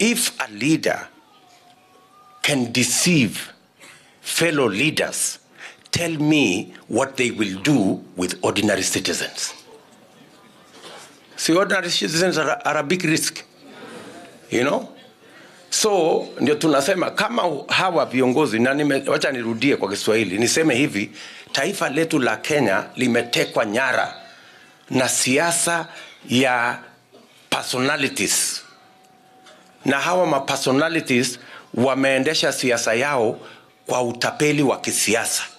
if a leader can deceive fellow leaders, tell me what they will do with ordinary citizens. See, ordinary citizens are, are a big risk, you know? So ndio tunasema kama hawa viongozi na nime, wacha nirudie kwa Kiswahili niseme hivi, taifa letu la Kenya limetekwa nyara na siasa ya personalities, na hawa ma personalities wameendesha siasa yao kwa utapeli wa kisiasa